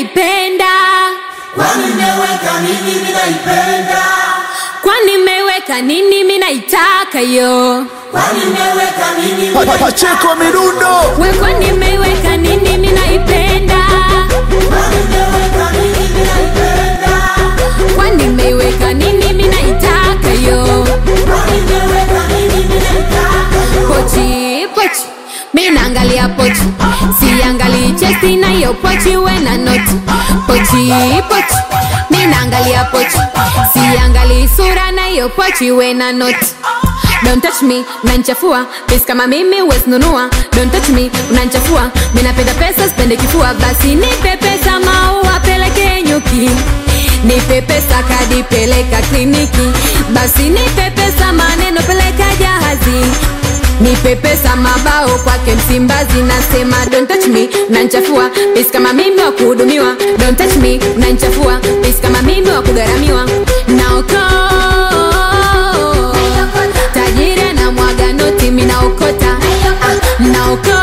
naipenda Kwani nimeweka nini mimi naipenda? kwani mmeweka nini mi naitaka yo Kwani nimeweka nini mimi Pa- pa- naitaka? Pacheko midundo we kwani mmeweka nini mi naipenda Kwani nimeweka nini mimi naipenda? kwani mmeweka nini mi naitaka yo Kwani nimeweka nini mimi naitaka? pochi pochi mi naangalia pochi siangalii chesti na hiyo pochi we na noti pochi pochi mi naangalia pochi siangalii sura na hiyo pochi we na noti Don't touch me, unanichafua pesi kama mimi wesinunua Don't touch me, unanichafua mi napenda pesa sipende kifua basi nipe pesa maua peleke nyuki nipe pesa kadi peleka kliniki basi nipe pesa maneno peleka jahazi nipe pesa mabao kwake msimbazi nasema don't touch me unanchafua pesi kama mimi wa kuhudumiwa don't touch me unanchafua pesi kama mimi wa kugharamiwa naoko tajiri na mwaga noti minaokota naoko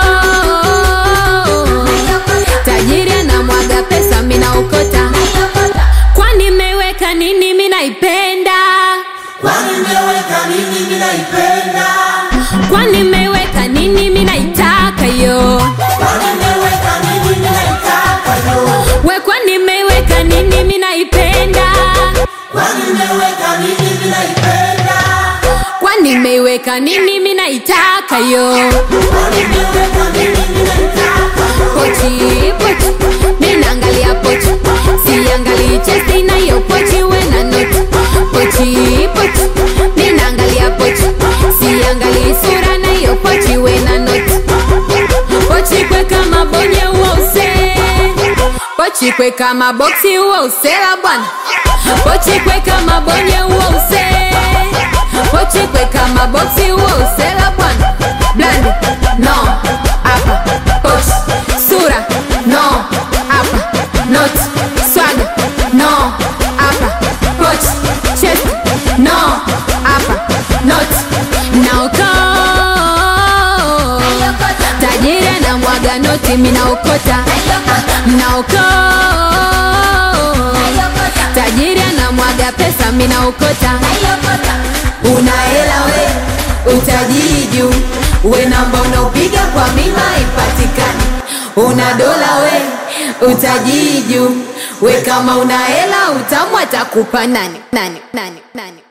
tajiri na mwaga pesa minaokota kwani mmeweka nini minaipenda Kwani nimeweka nini mimi naipenda? kwani mmeweka nini minaitaka yo Kwani nimeweka nini mimi naitaka yo? we kwani mmeweka nini minaipenda Kwani nimeweka nini mimi naipenda? kwani mmeweka nini minaitaka yo Kwani nimeweka nini mimi naitaka? pochi pochi minaangalia pochi siangalii chesti na hiyo pochi we na noti pochi pochi minaangalia pochi siangalii sura na hiyo pochi we na noti pochi kwe kama bonye uose pochi kwe kama boksi uosela bwana pochi kwe kama bonye uose pochi kwe kama boksi uosela bwana blandi no hapa pochi sura no hapa noti swaga no hapa pochi chest no hapa noti naoko tajiri na mwaga noti minaokota naoko tajiri na mwaga pesa minaokota una hela we utajiri juu we namba unaopiga kwa mima ipatikani una dola we utajiri juu we kama una hela utamu atakupa nani nani nani nani